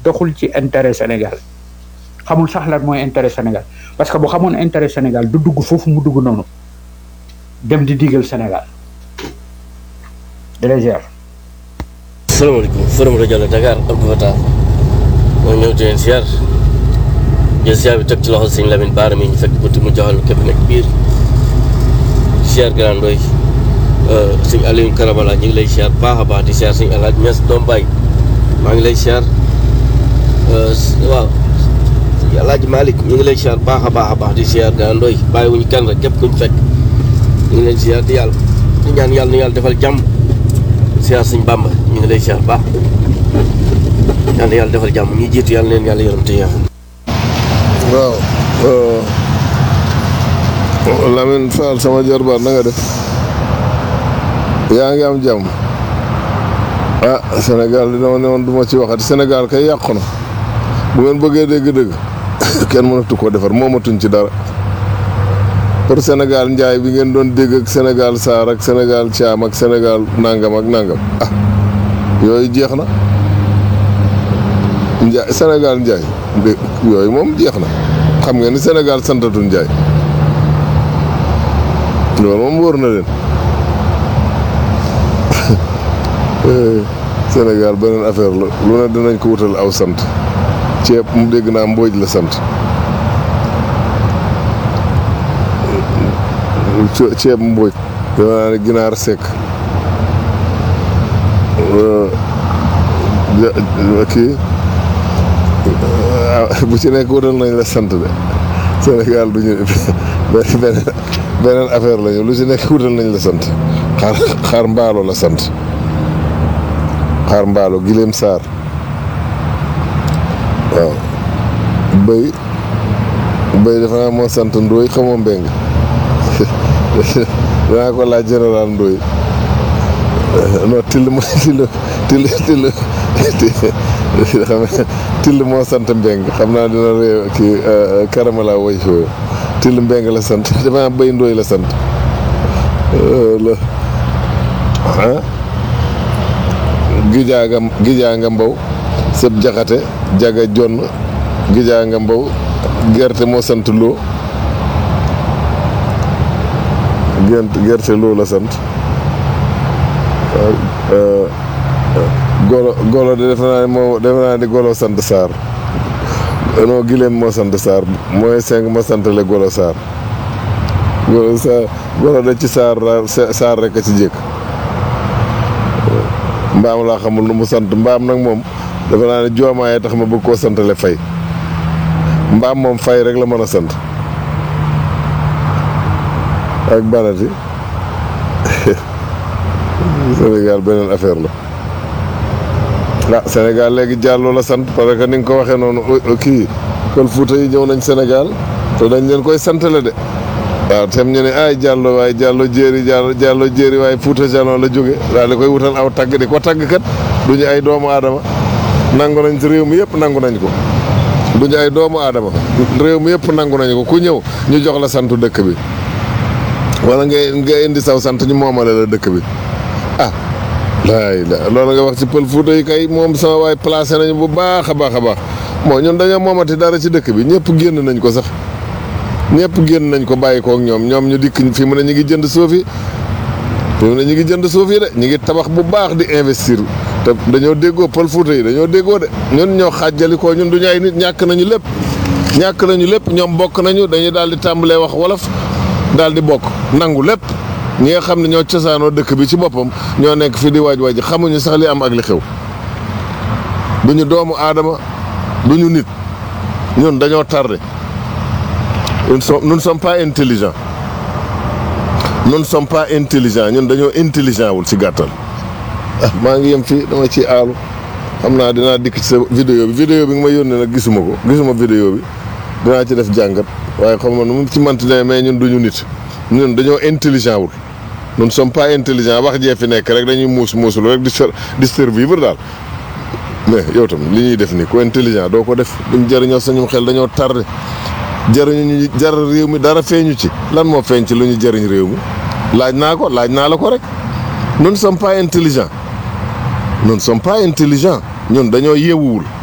doxul ci intérêt Sénégal xamul sax lan mooy intérêt Sénégal parce que bu xamoon intérêt Sénégal du dugg foofu mu dugg noonu dem di digal Sénégal délégère salaamaaleykum forum rajo la Dakar Abdou Fatah moo ñëw di leen siyaar jël siyaar bi teg ci loxo sëñ Lamine Baara mi ñu fekk buti mu joxal képp nekk biir siyaar Grand Ndoye sëñ Aliou Karabala ñu ngi lay siyaar baax a baax di siyaar sëñ Alaaji Ñas doom baay maa ngi lay siyaar waaw sëñ Alaaji Malick ñu ngi lay siyaar baax a baax a baax di siyaar Grand Ndoye bàyyi wuñu kenn rek képp kuñ fekk ñu ngi leen siyaar di yàlla di ñaan yàlla na yàlla defal jàmm siyaar sëñ Bàmba ñu ngi lay siyaar baax yàlla yàlla defal jàmm ñi jiitu yàlla leen yàlla yërëm te yaa waaw Lamine Fall sama jarbaat na nga def yaa ngi am jàmm ah Sénégal di dama ne woon du ma ci waxati Sénégal kay yàqu na bu ngeen bëggee dégg-dëgg kenn mënatu koo defar moomatuñ ci dara pour Sénégal njaay bi ngeen doon dégg ak Sénégal saar ak Sénégal caam ak Sénégal nangam ak nangam ah yooyu jeex na njaay Sénégal njaay dé yooyu moom jeex na xam ngeen ni Sénégal santatul njaay loolu moom wóor na leen Sénégal beneen affaire la lu ne dinañ ko wutal aw sant ceeb mu dégg naa mbooj la sant ceeb mbooj dama naa ne ginaar sekk kii bu ci nekk wutal nañ la sant de Sénégal du ñu beneen beneen affaire lañu lu ci nekk wutal nañ la sant xaar xaar mbaalo la sant xaar mbaalo gileem saar waaw bëy bëy dafa naa moo sant ndóoy xamoo mbeng danaa ko laaj général ndóoy non till mo till till till xam till moo sant mbeng xam naa dina réew kii karamala woy fooyu till mbeng la sant dafa bëy ndóoy la sant la ah gijaaga gijaaga mbaw sëb jaxate jaga jonn gijaaga mbaw gerte moo sant loo gent gerte loo la sant golo golo de defe naa ne moo defe naa ne golo sant Sarr non gileem moo sant Sarr mooy cinq ma santale golo Sarr golo Sarr golo de ci Sarr Sarr rek a ci jëkk mbaam laa xamul nu mu sant mbaam nag moom defe naa ne joomaaye tax ma bëgg koo santale fay mbaam moom fay rek la mën a sant ak banati Sénégal beneen affaire la ah Sénégal léegi jàlloo la sant parce que ni nga ko waxee noonu kii kon Fuuta yi ñëw nañ Sénégal te dañ leen koy santale de waaw tem ñu ne ay jàllo waaye jàllo jéeri jàllo jàllo jéeri waaye Fuuta Jalon la jóge daal di koy wutal aw tagg di ko tagg kat du ñu ay doomu aadama nangu nañ ci réew mi yëpp nangu nañ ko du ñu ay doomu aadama réew mi yëpp nangu nañ ko ku ñëw ñu jox la santu dëkk bi wala nga nga indi saw sant ñu moomale la dëkk bi ah laay la loolu nga wax ci pël Fuuta yi kay moom sama waay placé nañu bu baax a baax a baax moo ñun dañoo moomati dara ci dëkk bi ñëpp génn nañ ko sax ñëpp génn nañ ko bàyyi kook ñoom ñoom ñu dikk fi mu ne ñu ngi jënd suuf yi fi mu ne ñu ngi jënd suuf yi de ñu ngi tabax bu baax di investir te dañoo déggoo pël Fuuta yi dañoo déggoo de ñun ñoo xaajali ko ñun duñu ay nit ñàkk nañu lépp ñàkk nañu lépp ñoom bokk nañu dañuy daal di tàmbalee wax wolof daal di bokk nangu lépp ñi nga xam ne ñoo cosaanoo dëkk bi ci boppam ñoo nekk fi di waaj waaj xamuñu sax li am ak li xew duñu doomu aadama duñu nit ñun dañoo tardé nous ne sommes pas intelligents nous ne sommes pas intelligents ñun dañoo intelligent wul ci gàttal ah maa ngi yem fii dama ci aalu xam naa dinaa dikk ci sa vidéo bi vidéo bi nga ma yónnee nag gisuma ko gisuma vidéo bi dinaa ci def jàngat waaye xam nga nu mu ci manti ne mais ñun duñu nit ñun dañoo intelligent wul nous ne sommes pas intelligents wax jee fi nekk rek dañuy muus muuslu rek di di survivre daal mais yow tam li ñuy def nii ku intelligent doo ko def duñ jëriñoo sañum xel dañoo tardé jëriñu ñu jar réew mi dara feeñu ci lan moo feeñ ci lu ñu jëriñ réew mi laaj naa ko laaj naa la ko rek nous ne sommes pas intelligents nous ne sommes pas intelligents ñun dañoo yeewuwul